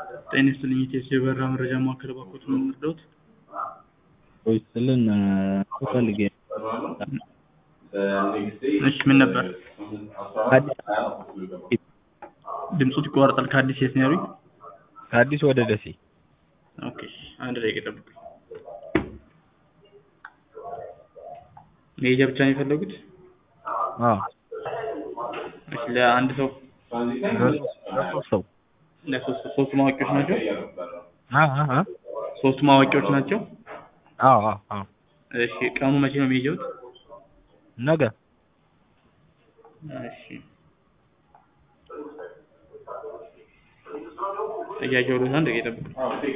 ጤና ይስጥልኝ ኢቴስ የበረራ መረጃ ማዕከል እባክዎት ምን ልርዳዎት? ስልን ፈልጌ እሺ ምን ነበር? ድምፆት ይቋረጣል ከአዲስ የት ነው ያሉኝ? ከአዲስ ወደ ደሴ ኦኬ አንድ ደቂቃ ይጠብቁኝ። መሄጃ ብቻ ነው የፈለጉት? አዎ እሺ ለአንድ ሰው ለሶስት ሰው ለሶስት ሶስቱም አዋቂዎች ናቸው? አ አ አ ሶስቱም አዋቂዎች ናቸው? አዎ አዎ አዎ እሺ ቀኑ መቼ ነው የሚሄጀውት? ነገ እሺ ጥያቄው አንድ ደቂቃ ይጠብቁኝ።